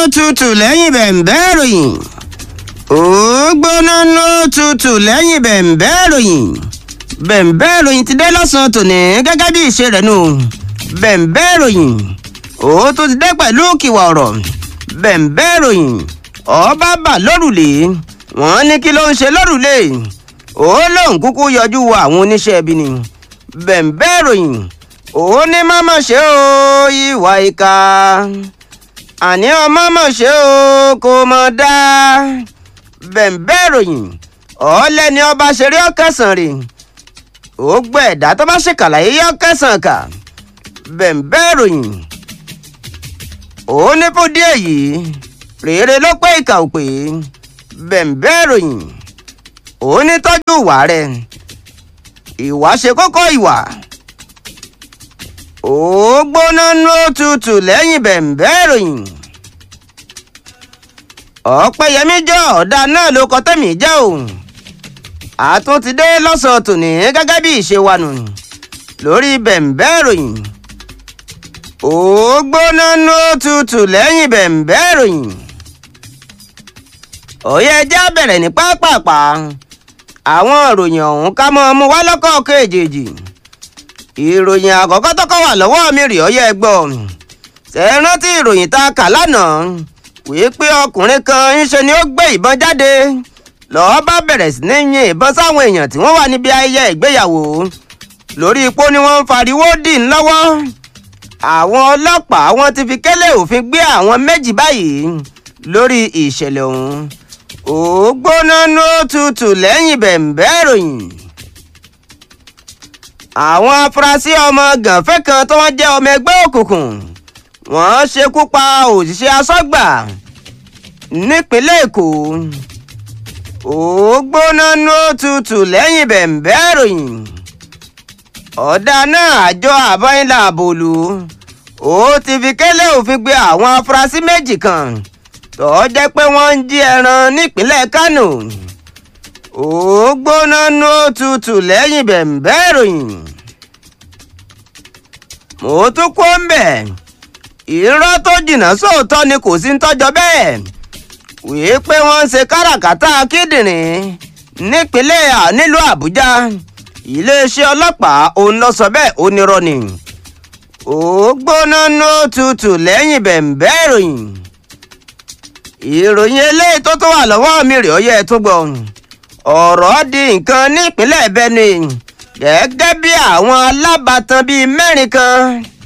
tutù lẹ́yìn bẹ̀ǹbẹ́ ìròyìn ó gbóná ló tutù lẹ́yìn bẹ̀ǹbẹ́ ìròyìn bẹ̀ǹbẹ́ ìròyìn ti dé lọ́sàn-án tòní gẹ́gẹ́ bí ìṣe rẹ̀ nù bẹ̀ǹbẹ́ ìròyìn ó tún ti dé pẹ̀lú kìwà ọ̀rọ̀ bẹ̀ǹbẹ́ ìròyìn ọba bà lórùlé wọ́n ní kí ló ń ṣe lórùlé ó lóun kúkú yọjú wo àwọn oníṣẹ́ ibi ni bẹ̀ǹbẹ́ ìròyìn ó ní mọ́mọ́ ṣe ó ìwà ìka àní ọmọ mọ̀ ṣe ó kò mọ̀ dá bẹ̀ǹbẹ́ ìròyìn ọ̀ọ́lẹ́ni ọba ṣeré ọ̀kẹ́sàn rè ó gbọ́ ẹ̀dá tó bá ṣèkàlàyé yọ kẹsàn-án kà bẹ̀ǹbẹ́ ìròyìn ó ní fún díẹ̀ yìí rèére ló pé ìkà ò pé bẹ̀ǹbẹ́ ìròyìn ó ní tọ́jú ìwà rẹ̀ ìwà ṣe kókó ìwà ó gbóná ló tutù lẹ́yìn bẹ̀ǹbẹ́ ìròyìn ọ̀pẹ̀yẹmí jọ ọ̀dà náà ló kọ tẹ́mi jẹ́ òun àtún ti dé lọ́sàn-án tòní gẹ́gẹ́ bí ìṣe wa nù lórí bẹ̀ǹbẹ́ ìròyìn ó gbóná ló tutù lẹ́yìn bẹ̀ǹbẹ́ ìròyìn òye ẹjẹ́ bẹ̀rẹ̀ ní pápápá àwọn ìròyìn ọ̀hún ká mọ́ ọmú wá lọ́kọ̀ọ̀kan èjèèjì ìròyìn àkọ́kọ́ tọ́kọ́ wà lọ́wọ́ mi rè ọ́yẹ́ gbọ́ ṣe é rántí ìròyìn tá a kà lánàá wípé ọkùnrin kan ńṣe ni ó gbé ìbọn jáde lọ́ọ́ bá bẹ̀rẹ̀ sí ní yin ìbọn sáwọn èèyàn tí wọ́n wà níbi ayẹyẹ ìgbéyàwó lórí ipò ni wọ́n ń fariwo dì ń lọ́wọ́ àwọn ọlọ́pàá wọn ti fi kélé òfin gbé àwọn méjì báyìí lórí ìṣẹ̀lẹ̀ ọ̀hún ó gbóná ló tutù lẹ́yìn bẹ̀ǹbẹ́ ìròyìn àwọn afurasí ọmọ gànfẹ́ kan tó wọ́n jẹ́ ọmọ ẹgbẹ́ òkùnkùn wọ́n ṣekú pa òṣìṣẹ́ asọ́gbà nípínlẹ̀ èkó ó gbóná ló tutù lẹ́yìn bẹ̀ǹbẹ́ ìròyìn ọ̀dà náà àjọ àbáyínlá àbòlù ó ti fi kélé òfin gbé àwọn afurasí méjì kan tó jẹ́ pé wọ́n ń jí ẹran nípínlẹ̀ kánò ó gbóná ló tutù lẹ́yìn bẹ̀ǹbẹ́ ìròyìn mo tún kó ń bẹ̀ irọ́ tó jìnnà sóòótọ́ ni kò sí ń tọ́jọ́ bẹ́ẹ̀ wíí pé wọ́n ń ṣe káràkátà kíndìnrín nípínlẹ̀ nílùú àbújá iléeṣẹ́ ọlọ́pàá òun lọ sọ bẹ́ẹ̀ ó nírọ́ ni ó gbóná ló tutù lẹ́yìn bẹ̀ǹbẹ́ ìròyìn ìròyìn eléyìí tó tó wà lọ́wọ́ mi rè ó yẹ tó gbọ́ ọ̀rọ̀ di nǹkan nípínlẹ̀ benue gẹ́gẹ́ bí àwọn alábàtàn bíi mẹ́rin kan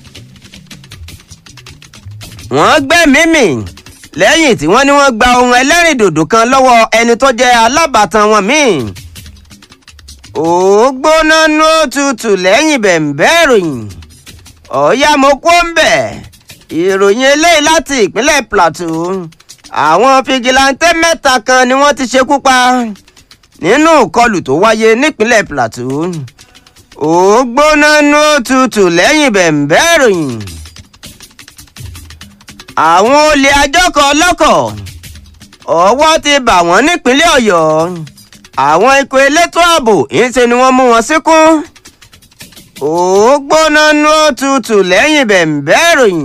wọ́n gbẹ́mìí mì lẹ́yìn tí wọ́n ní wọ́n gba ohun ẹlẹ́rìndòdò kan lọ́wọ́ ẹni tó jẹ́ alábàtàn wọn míì ó gbóná ló tutù lẹ́yìn bẹ̀ǹbẹ́ ìròyìn ọ̀ọ́yá mo kó ń bẹ̀ ìròyìn eléyìí láti ìpínlẹ̀ plateau àwọn fìgìláńtẹ́ mẹ́ta kan ni wọ́n ti ṣekú pa nínú ìkọlù tó wáyé nípínlẹ̀ plateau ó gbóná ló tutù lẹ́yìn bẹ̀ǹbẹ́ ìròyìn àwọn olè àjọkọ̀ ọlọ́kọ̀ ọwọ́ ti bà wọ́n nípínlẹ̀ ọ̀yọ́ àwọn ikọ̀ elétò ààbò ìṣe ni wọ́n mú wọn síkún ó gbóná ló tutù lẹ́yìn bẹ̀ǹbẹ́ ìròyìn.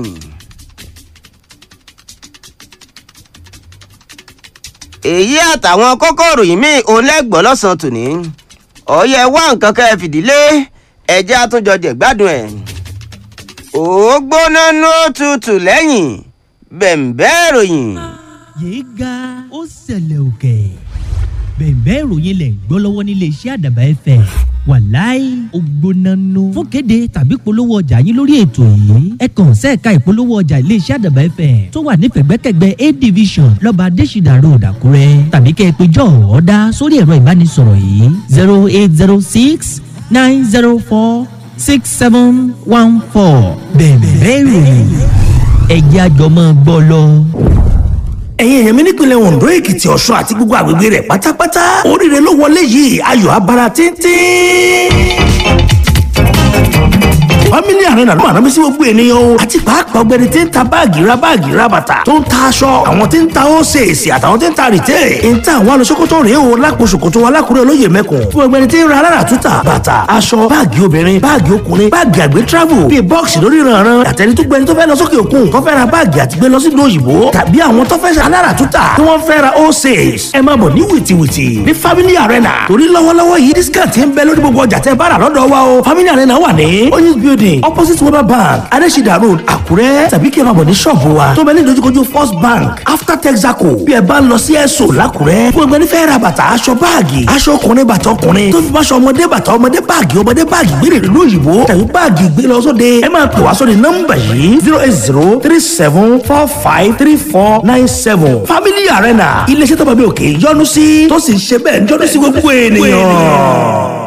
èyí àtàwọn kókó ìròyìn míì òun lẹ́gbọ̀ọ́ lọ́sàn-án tòní ọ̀yẹ́ wá nǹkan kẹ́ ẹ fìdílé ẹ̀jẹ̀ àtúnjọ jẹ̀gbádùn ẹ̀ ó gbóná ló tutù lẹ́yìn bẹ̀ǹbẹ́ ìròyìn. yéé ga ó ṣẹlẹ̀ òkè bẹ̀ǹbẹ́ ìròyìn lẹ̀ ń gbọ́ lọ́wọ́ nílé iṣẹ́ àdàbà ẹ̀fẹ̀ wàláì ògbónánú fún kéde tàbí polówó ọjà yín lórí ètò yìí ẹ kàn sẹ́ẹ̀ka ìpolówó ọjà iléeṣẹ́ àdàbà ẹ̀fẹ̀ tó wà ní pẹ̀gbẹ́kẹ̀gbẹ́ a division lọ́ba adésìdà road àkúrẹ́ tàbí kẹ́ ẹ pé jọ ọ̀ọ́dá sórí ẹ̀rọ ìbánisọ̀rọ̀ yìí zero eight zero six nine zero four six seven one four bẹ̀ǹbẹ́ ìròyìn ẹ̀jẹ̀ àjọmọ́ gbọ́ lọ ẹ̀yin èèyàn mi nípìnlẹ̀ ondo èkìtì ọ̀ṣun àti gbogbo àgbègbè rẹ̀ pátápátá oríire ló wọlé yìí ayọ̀ abara tíntín family arena ló máa rámi sí gbogbo ènìyàn o àti pàápàá ọgbẹni tí ń ta báàgì ra báàgì ra bàtà tó ń ta aṣọ àwọn tí ń ta ósèèsì àtàwọn tí ń ta rìtẹ́ ń ta àwọn alùsókòtò rèé o lápò ṣòkòtò alákùrẹ́ olóyè mẹ́kùn fún ọgbẹni tí ń ra alára túta bàtà aṣọ báàgì obìnrin báàgì ọkùnrin báàgì àgbẹ̀ travel bíi bọ́ọ̀sì lórí ìrànràn àtẹni tó gbẹni tó fẹ́ lọ sókè òkun tó fẹ́ ra báàgì àti gbé lọ sí ìlú òyìnbó tàbí àwọn tó fẹ́ ṣe alára túta tí wọ́n fẹ́ ra ósèèsì ẹ máa bọ̀ ní wìtìwìtì ní family arena torí lọ́wọ́lọ́wọ́ yìí discount ń bẹ lórí gbogbo ọjà tẹ́ bá rà lọ́dọ̀ wa o family arena wà ní oyinz building opposite weber bank adesida road àkúrẹ́ tàbí kí ẹ máa bọ̀ ní ṣọ́ọ̀bù wa tó bẹ ní ìdojúkojú first bank after texaco bí ẹ bá ń lọ sí ẹ̀sọ́ làkúrẹ́ fún ẹgbẹ́ nífẹ̀ẹ́ ra bàtà aṣọ báàgì aṣọ ọkùnrin bàtà ọkùnrin tó fi bá aṣọ ọmọdé bàtà ọmọdé báàgì ọmọdé báàgì gbére ìlú òyìnbó tàbí báàgì gbé lọ sóde ẹ máa pè wá sóde nọ́mbà yìí zero eight zero three seven four five three four nine seven family arena iléeṣẹ́ tó bá bí òkè yọ́nú sí tó sì ń ṣe bẹ́ẹ̀ ń yọ́nú sí gbogbo ènìyàn.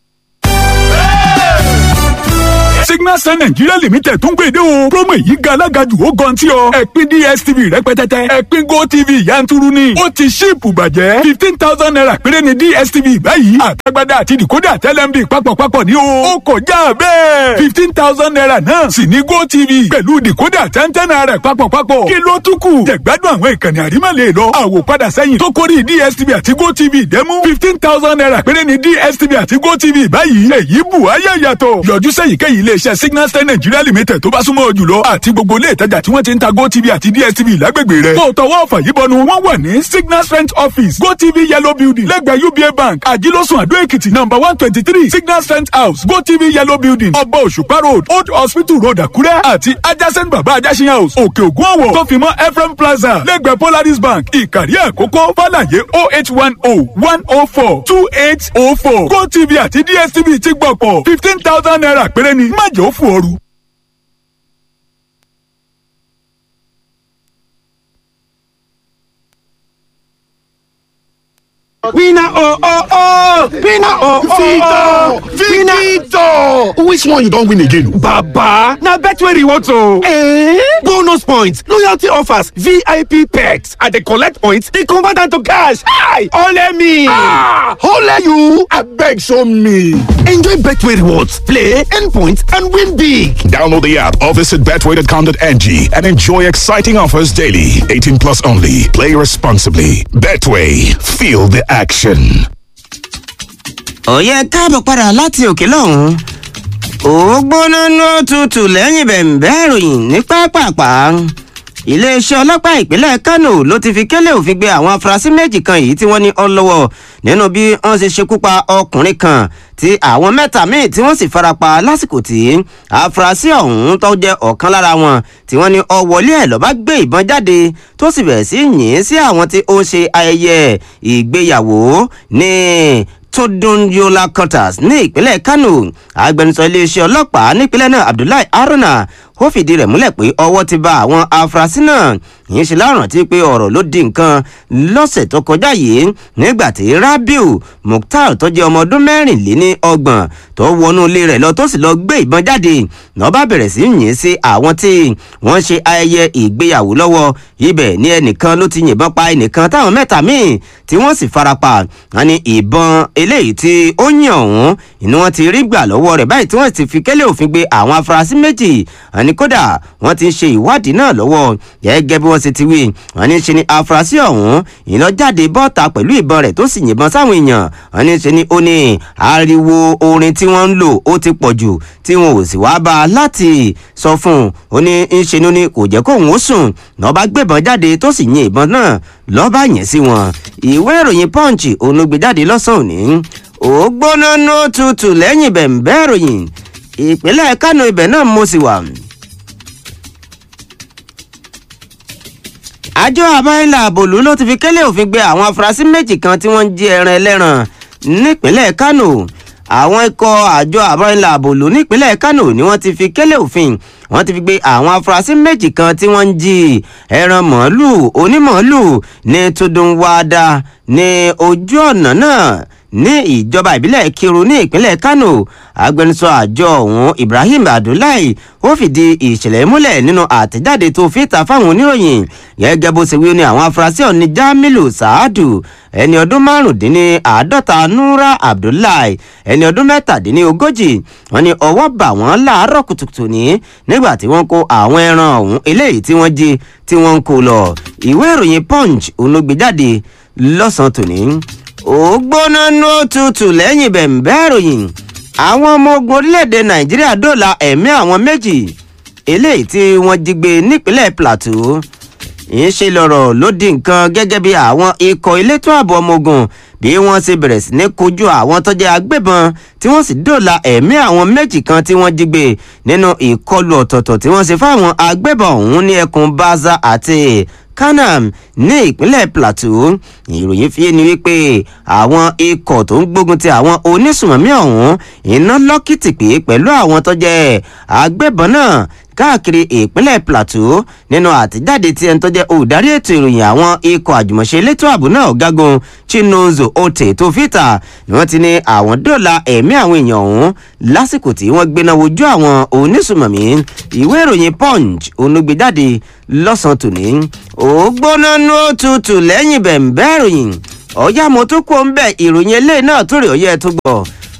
signal sun nigeria limited tún gbèdé o promo yìí ga alága jù ó gan tí o ẹ̀pin dstv rẹpẹtẹtẹ ẹ̀pin gotv yanturu ni ó ti ṣíìpù bàjẹ́ fifteen thousand naira péré ni dstv báyìí àtàgbàdà àti decoder tẹlẹmbi papọ̀papọ̀ ní o ó kọjá bẹ́ẹ̀ fifteen thousand naira náà sì ní gotv pẹ̀lú decoder tẹ́ntẹ́n naira papọ̀papọ̀ kí ló tún kù jẹ̀gbádùn àwọn ìkànnì àrímọ̀lẹ̀ lọ àwòpadà sẹ́yìn tó kórì dstv àti gotv dẹ́mú fifteen thousand naira péré ni dstv àti gotv báyìí èyí bù ayé yàtọ̀ yọjú sẹ́yìnkéyìí ilé iléeṣẹ́ signal star nigeria limited tó bá súnmọ́ ọ jùlọ àti gbogbo ilé ìtajà tí wọ́n ti ń ta gotv àti dstv lágbègbè rẹ̀. tó tọwọ́ ọ̀fà yìí bọnu wọ́n wà ní signal strength office gotv yellow building lẹ́gbẹ̀ẹ́ uba bank àjílọ́sùn àdó èkìtì number one twenty three signal strength house gotv yellow building ọba òṣùpá road old hospital road àkúrẹ́ àti adjacent baba ajásin house òkè ògùn ọ̀wọ̀ tó fi mọ́ ephraim plaza lẹ́gbẹ̀ẹ́ polaris bank ìkàrí àkókò fàlàyé oh eight one oh one oh four two eight oh four gotv àti dstv ti gbọ̀pọ̀ fifteen thousand naira péré ni má jẹ́ ó fún ooru. Winner oh oh oh! Winner oh oh oh! Victor! Which one you don win again? Baba! Na Betway rewards o! Eh? Bonus points, loyalty offers, VIP perks. I dey collect points, dey convert am to cash. Hi! Ole me! Ah! Ole you! Abeg show me! Enjoy Betway rewards, play, earn points, and win big! Download the app or visit betway.com.ng and enjoy exciting offers daily. 18 plus only. Play responsibly. Betway. Feel the action. òye káàbọ̀ padà láti òkè lọ́hùn-ún ó gbóná ní òtútù lẹ́yìn bẹ̀m̀bẹ́ ìròyìn ní pápápá iléeṣẹ́ ọlọ́pàá ìpínlẹ̀ kánò ló ti fi kélé òfin gbé àwọn afurasí méjì kan yìí tí wọ́n ní ọlọ́wọ́ nínú bí wọ́n ṣe ṣekú pa ọkùnrin kan tí àwọn mẹ́ta míì tí wọ́n sì farapa lásìkò tí afurasí ọ̀hún tó jẹ́ ọ̀kan lára wọn tí wọ́n ní ọwọ́lé ẹ̀ lọ́ba gbé ìbọn jáde tó sì bẹ̀rẹ̀ sí yìn sí àwọn tí ó ń ṣe ayẹyẹ ìgbéyàwó ní tọdúnyola quarters ní ìpínlẹ̀ kánò agbẹnusọ iléeṣẹ́ ọlọ́pàá nípínlẹ̀ náà abdullahi haruna ó fìdí rẹ̀ múlẹ̀ pé ọwọ́ ti ba àwọn afurasí náà yìí ṣe lárántí pé ọ̀rọ̀ ló di nǹkan lọ́sẹ̀ tó kọjá yìí nígbà tí rabiu mukhtar tó jẹ́ ọmọ ọdún mẹ́rìnléní ọgbọ̀n tó wọnú ilé rẹ̀ lọ tó sì lọ gbé ìbọn jáde lọ́ba bẹ̀rẹ̀ sí yìn sí àwọn tí wọ́n ṣe ayẹyẹ ìgbéyàwó lọ́wọ́ ibẹ̀ ní ẹnìkan ló ti yìnbọn pa ẹnìkan táwọn mẹ́ta míì tí wọ́n sì farapa wọn ni ìbọn eléyìí tí ó yàn ọ̀hún inú wọn ti rí gbà lọ́wọ́ rẹ̀ báyìí tí wọ́n ti fi kélé òfin gbé àwọn afurasí méjì àní kódà wọ́n ti ń ṣe ìwádìí náà lọ́wọ́ gẹ́gẹ́ bí wọ́n ṣe ti wí wọ́n ní ṣe ni afurasí ọ̀hún ìlọ́jáde bọ́ta pẹ̀lú ìbọn rẹ̀ tó sì yìnbọn sáwọn èèyàn wọ́n ní ṣe ni ó ní ariwo orin tí wọ́n ń lò ó ti pọ̀ jù tí wọn ò sì wá bá a láti sọ fún un ó ní ń ṣe ni kò jẹ́ kóun ó sùn lọ́ba gbébọn jáde tó sì yin ìbọn náà lọ́ba yẹn sí wọn ìwé ìròyìn punch òun ló gbé jáde lọ́sàn-án òní ó gbóná ní ó tutù lẹ́yìn bẹ̀ǹbẹ́ ìròyìn ìpínlẹ̀ kánò ibẹ̀ náà mo sì wà. àjọ àbáyọ̀lá àbòlú ló ti fi kélé òfin gbé àwọn afurasí méjì kan tí wọ́n ń jí ẹran ẹlẹ́ran nípínlẹ̀ kánò àwọn ikọ̀ àjọ àbáyọ̀lá àbòlú nípínlẹ̀ kánò ni wọ́n ti fi kélé òfin wọ́n ti fi gbé àwọn afurasí méjì kan tí wọ́n ń jí ẹran màálùú onímàálùú ní tòdùnwádà ní ojú ọ̀nà náà ní ìjọba ìbílẹ̀ kiru ní ìpínlẹ̀ kano agbẹnusọ àjọ ọ̀hún ibrahim abdullahi ó fìdí ìṣẹ̀lẹ̀ múlẹ̀ nínú àtẹ̀jáde tó fi ta fáwọn oníròyìn gẹ́gẹ́ bó ṣe wí ní àwọn afurasí ọ̀ní jamilu saadu ẹni ọdún márùndínláàádọ́ta nura abdullahi ẹni ọdún mẹ́tàdínlógójì wọn ni ọwọ́ bà wọ́n láàárọ̀ kùtùkùtù ní nígbà tí wọ́n kó àwọn ẹran ọ̀hún eléyìí tí wọ́n jí tí wọ́n ń kó lọ ìwé ìròyìn punch olóògbéjáde lọ́sàn-án tòní ó gbóná ní òtútù lẹ́yìn bẹ̀m̀bẹ́ ìròyìn àwọn ọmọ ogun orílẹ̀-èdè nàìjíríà dóòlà ẹ̀mí àwọn méjì eléyìí tí wọ́n jí gbé nípínlẹ̀ plateau ìṣe lọ̀rọ̀ ló di nǹkan gẹ́gẹ́ bí àwọn ikọ̀ elétò ààbò ọmọ ogun bí wọ́n ṣe bẹ̀rẹ̀ sí ní kojú àwọn tó jẹ́ agbébọn tí wọ́n sì dóòlà ẹ̀mí àwọn méjì kan tí wọ́n jí gbé nínú ìkọlù ọ̀tọ̀ọ̀tọ̀ tí wọ́n ṣe fáwọn agbébọn ọ̀hún ní ẹkùn baza àti kanam ní ìpínlẹ̀ plateau ìròyìn fi ni wípé àwọn ikọ̀ tó ń gbógun ti àwọn onísùmọ̀mí ọ̀hún iná lọ́kìtì pé pẹ̀lú àwọn tó jẹ́ agbébọn náà káàkiri ìpínlẹ̀ plateau nínú àtijáde tí ẹni tó jẹ́ olùdarí ètò ìròyìn àwọn ikọ̀ àjùmọ̀ṣe elétò ààbò náà ọ̀gágun chinozo ote tó fìtà ni wọ́n ti ní àwọn dọ́là ẹ̀mí àwọn èèyàn ọ̀hún lásìkò tí wọ́n gbéná wojú àwọn onísùmọ̀mí ìwé ìròyìn punch onúgbèjáde lọ́sàn-án tòní ògbóná ní òtútù lẹ́yìn bẹ̀ǹbẹ́ ìròyìn ọ̀yá mo tún kó ń bẹ̀ ìròyìn eléyìí náà tó rè ọ̀yẹ́ tó gbọ́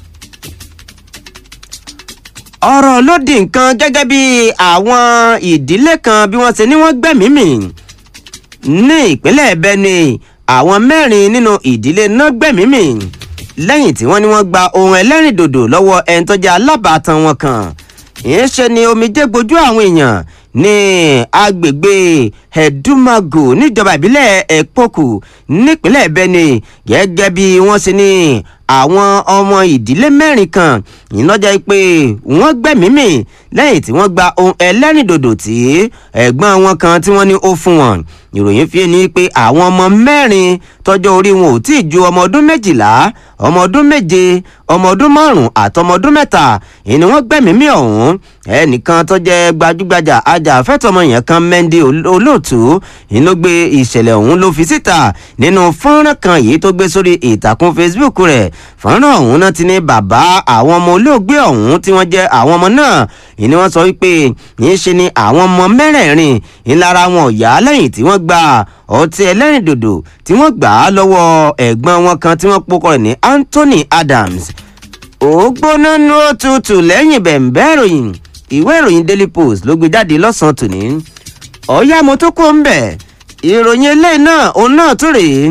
ọ̀rọ̀ ló di nǹkan gẹ́gẹ́ bí àwọn ìdílé kan bí wọ́n ṣe ní wọ́n gbẹ̀mí mì ní ìpínlẹ̀ benue àwọn mẹ́rin nínú ìdílé náà gbẹ̀mí mì lẹ́yìn tí wọ́n ní wọ́n gba ohun ẹlẹ́rìndòdò lọ́wọ́ ẹni tó jẹ́ alábàátàn wọn kan ìyẹn ni omijé gbojú àwọn èèyàn ní agbègbè ẹ̀dùmàgò níjọba ìbílẹ̀ ẹ̀pọ̀kù nípínlẹ̀ benue gẹ́gẹ́ bí wọ́n ṣe ní àwọn ọmọ ìdílé mẹ́rin kan ìnájà pé wọ́n gbẹ̀mímì lẹ́yìn tí wọ́n gba ohun ẹlẹ́rìndòdò tí ẹ̀gbọ́n wọn kan tí wọ́n ní ó fún wọn ìròyìn fi ni pé àwọn ọmọ mẹ́rin tọjọ́ orí wọn ò tí ì ju ọmọ ọdún méjìlá ọmọ ọdún méje ọmọ ọdún márùn àtọmọ ọdún mẹ́ta ìní wọ́n gbẹ̀mímì ọ̀hún ẹnìkan tó jẹ́ gbajúgbajà ajàfẹ́tọ̀mọyàn kan mẹ́ndé olóòtú ìlú gbé ìṣẹ̀lẹ̀ ọ̀hún ló fi síta nínú fọ́nrán kan yìí tó gbé sórí ìtàkùn facebook rẹ̀ fọ́nrán ọ̀hún náà ti ní bàbá àwọn ọmọ olóògbé ọ̀hún tí wọ́n jẹ́ àwọn ọmọ náà ìní wọ́n sọ wípé yìí ṣe ni àwọn ọmọ mẹ́rẹ̀ẹ̀rin ìlara wọn ò yá lẹ́yìn tí wọ́n gba ọtí ẹlẹ́rìndòdò tí wọ́n gbà á lọ́wọ́ ẹ̀gbọ́n wọn kan tí wọ́n pokọ̀ rẹ̀ ní anthony adams ògbóná nu òtútù lẹ́yìn bẹ̀ǹbẹ́ ìròyìn ìwé ìròyìn daily post ló gbé jáde lọ́sàn-án tòní ọ̀yá mo tó kó ń bẹ̀ ìròyìn eléyìí náà òun náà tó rèé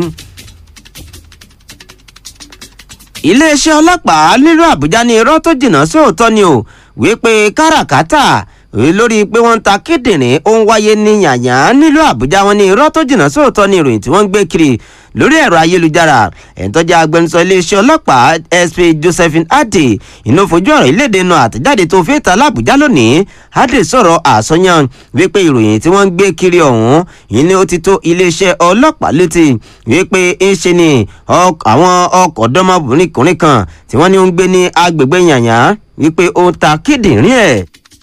iléeṣẹ́ ọlọ́pàá nílùú àbújá ní irọ́ tó jìnnà sóòótọ́ ni o wípé káràkátà lórí pé wọ́n ń ta kíndìnrín ó ń wáyé ní yàyà nílùú àbújá wọn ní irọ́ tó jìnnà sóòótọ́ ni ìròyìn tí wọ́n ń gbé kiri lórí ẹ̀rọ ayélujára ẹ̀ńtọ́jà agbẹnusọ iléeṣẹ́ ọlọ́pàá sp josephine adé inú fojú ọ̀rọ̀ ìlédè náà àtẹ̀jáde tó fi ta lábújá lónìí adé sọ̀rọ̀ àsọyàn wípé ìròyìn tí wọ́n ń gbé kiri ọ̀hún yìí ni ó ti tó iléeṣẹ́ ọlọ́pàá létí wípé ń ṣe ni àwọn ọkọ̀ ọ̀dọ́mọbìnrin kan tí wọ́n ní ó ń gbé ní agbègbè yàyà wípé ó ń ta kíndìnrín ẹ̀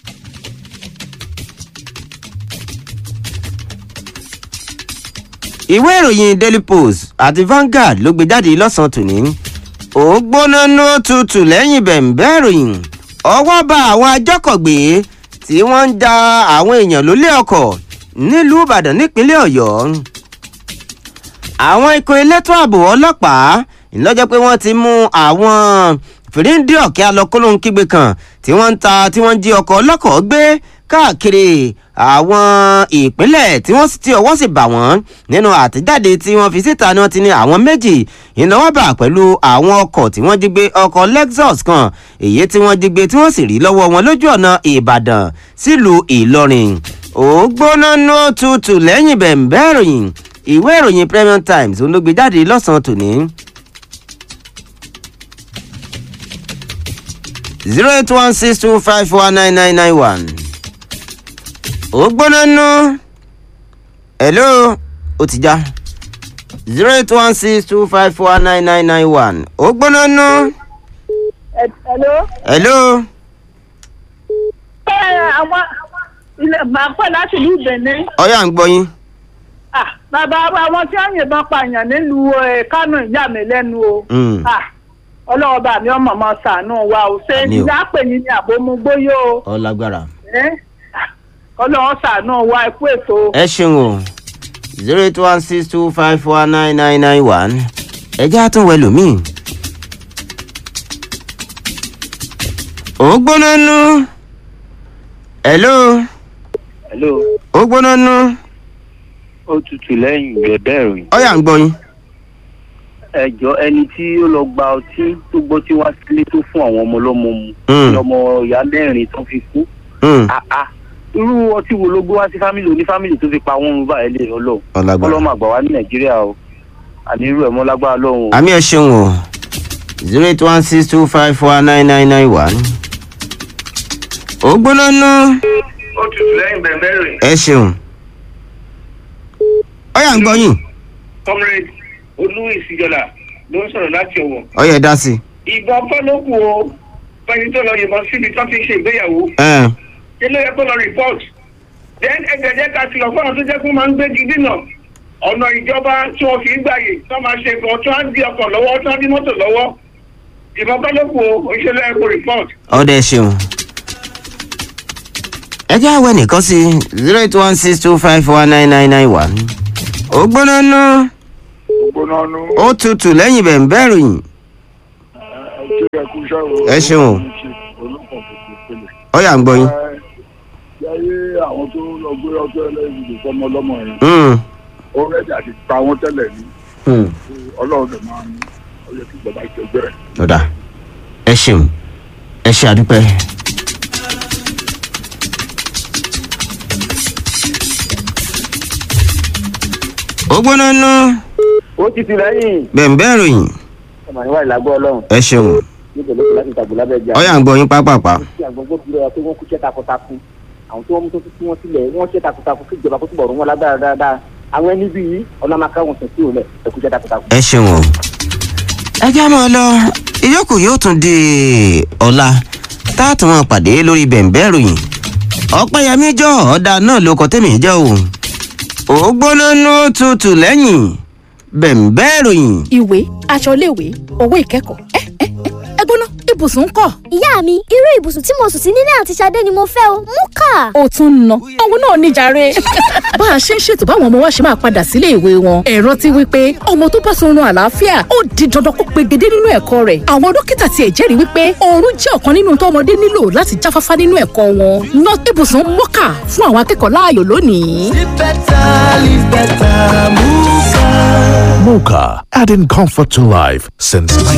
ìwé ìròyìn daily post àti vanguard ló gbé jáde lọ́sàn-án tòní ó gbóná ní òtútù lẹ́yìn bẹ̀ǹbẹ́ ìròyìn ọwọ́ bá àwọn ajọ́kọ̀gbé tí wọ́n ń da àwọn èèyàn lólé ọkọ̀ nílùú ìbàdàn nípínlẹ̀ ọ̀yọ́ àwọn ikọ̀ elétò ààbò ọlọ́pàá ìlọ́jọ́ pé wọ́n ti mú àwọn fìríǹdì ọ̀kẹ́ alọ́kọ́lóhun kígbe kan tí wọ́n ń ta tí wọ́n ń jí ọkọ̀ ọlọ́kọ̀ gbé káàkiri àwọn ìpínlẹ̀ tí wọ́n ti ọwọ́ sì bà wọ́n nínú àtẹ̀jáde tí wọ́n fi síta ni wọ́n ti ní àwọn méjì ìnáwó bà pẹ̀lú àwọn ọkọ̀ tí wọ́n jí gbé ọkọ̀ lexus kan èyí tí wọ́n jí gbé tí wọ́n sì rí lọ́wọ́ wọn lójú ọ̀nà ìbàdàn sílùú ìlọrin ògbóná ní òtútù lẹ́yìn bẹ̀ǹbẹ́ ìròyìn ìwé ìròyìn premium times olóògbé jáde lọ́sàn-án tòní. zero eight one six two five one nine nine nine one ó gbóná nú hello ó ti já zero eight one six two five four nine nine nine one ó gbóná nú Hello. hello Ẹ àwọn ilẹ̀ máa pẹ̀ láti ìlú Benin. ọyà ń gbọ́ yín Ah, Bàbá wa àwọn tí wọ́n yìnbọn pààyàn nílùú eh, Kánò ìyá mi lẹ́nu o. Mm. Ah, ọlọ́wọ́ bá mi ọmọ ọmọ sànú wa ò ṣe Àmín o. ìdápè ní ní àbómugbóyò ọ lágbára. ọlọ́wọ́ sànú wa ẹ kú ètò. ẹ ṣeun o zero eight one six two five four nine nine nine one ẹ jẹ́ àtúnwẹ̀ lómìn. ó gbóná nú. hello hello ó gbóná nú. ó tutù lẹ́yìn ìjọba ìròyìn ọ̀yà ń gbọ́ yín. ẹjọ́ ẹni tí ó lọ gba ọtí tó gbọ́ tí wá sílé tó fún àwọn ọmọ ọlọ́mọ mu Mm. ní ọmọ ìyá mẹ́rin tó fi kú Hmm, àá irú ọtí wo ló gbé wá sí fámìlì oní fámìlì tó fi pa wọn rúbà ẹ lè ọlọ ọ lágbára. ọlọ́mọ àgbà wá ní nàìjíríà o àní irú ẹ̀ mọ́ lágbára lọ́hùn o. àmì ẹ ṣeun o zero eight one six two five four nine nine nine one. ó gbóná nú. ó tutù lẹ́yìn bẹ̀rẹ̀ rẹ̀ ẹ ṣeun. ọ̀yà ń gbọ́ yín. comrade olú ìsìjọba ló ń sọ̀rọ̀ láti ọ̀wọ̀ ọ̀yà ẹ dá sí. ìbọn kọ́ ló kù o fẹ́ni tó lọ yìnbọn síbi tó ti ń ṣe ìgbéyàwó ẹ ilé ẹ̀kọ́ lọ report then ẹgbẹ̀jẹ̀ ká kìlọ̀ fún àwọn tó jẹ́ kó máa ń gbégi dínà ọ̀nà ìjọba tí wọ́n fi ń gbàyè tó máa ṣe kan tó á di ọkọ̀ lọ́wọ́ tó á di mọ́tò lọ́wọ́ ìbọn kọ́ ló kù o òṣèlú ẹ̀kọ́ report. ọdẹ ṣeun. ẹ jẹ́ àwẹ̀ nìkan sí zero eight one six two five four nine nine nine one. ó gbóná nú. gbóná nú ó tutù lẹ́yìn bẹ̀ ń bẹ̀rù yìí. ẹjẹ ẹkú iṣẹ́ o. Ẹ ṣeun o. olùkọ́ tuntun pélé. ọ̀yà ń gbọ́ yín. yáyé àwọn tó lọ gbé ọjọ́ ẹlẹ́yìn ìdè fọmọ ọlọ́mọ yẹn Hmm, ó rẹ́dí àti pa wọ́n tẹ́lẹ̀ ní hmm. ọlọ́run lè máa ń ọyẹ kí ìjọba ìjọba ẹ̀. ọ̀dà ẹ ṣeun ẹ ṣe àdúpẹ́. ó gbóná nú. ó ti ti lẹ́yìn bẹ̀ ń bẹ̀rù yìí. ọmọ ìwà ìlàgbọ́ ọlọ́run ẹ ṣeun níbo ló kù láti tàgbọ́ lábẹ́ ìjà. ọ̀yà ń gbọ́ yín pápápá. tí àgbọ̀ngbò fi rẹ̀ pé wọ́n kú iṣẹ́ takuntakun àwọn tí wọ́n mú tó fi wọ́n sílẹ̀ wọ́n ṣe takuntakun kí ìjọba kó túbọ̀ rún wọn lágbára dáadáa àwọn ẹni bíi ọlọ́màká wọn sùn sí òun lẹ̀ ẹ̀kú iṣẹ́ takuntakun. ẹ ṣeun o. ẹ já máa lọ ìyókù yóò tún di ọ̀la tá a tún máa pàdé lórí bẹ̀ǹbẹ̀ ròyìn ọ̀pẹ̀yẹmí jọ ọ̀dà náà ló kọ́ tẹ̀mí jẹ́ o ó gbóná nú tutù lẹ́yìn bẹ̀ǹbẹ̀ ròyìn. ìwé aṣọ iléèwé owó ìkẹ́kọ̀ọ́ ẹ ẹ ẹ ẹ gbóná ibùsùn ń kọ́. ìyá mi irú ibùsùn tí mo sùn sí nílé àti Ṣadé ni mo fẹ́ o mú kà. ó tún ń ná òun náà níjàre. bá a ṣe ń ṣètò báwọn ọmọ wa ṣe máa padà sílé ìwé wọn ẹ̀rọ ti wí pé ọmọ tó bá sunrun àlàáfíà ó di dandan kó pegedé nínú ẹ̀kọ́ rẹ̀ àwọn dókítà tiẹ̀ jẹ́rìí wípé oorun jẹ́ ọ̀kan nínú tó ọmọdé nílò láti jáfáfá nínú ẹ̀kọ́ wọn ná ibùsùn mọ́kà fún àwọn akẹ́kọ̀ọ́ láàyò lónìí. Mocha, adding comfort to life since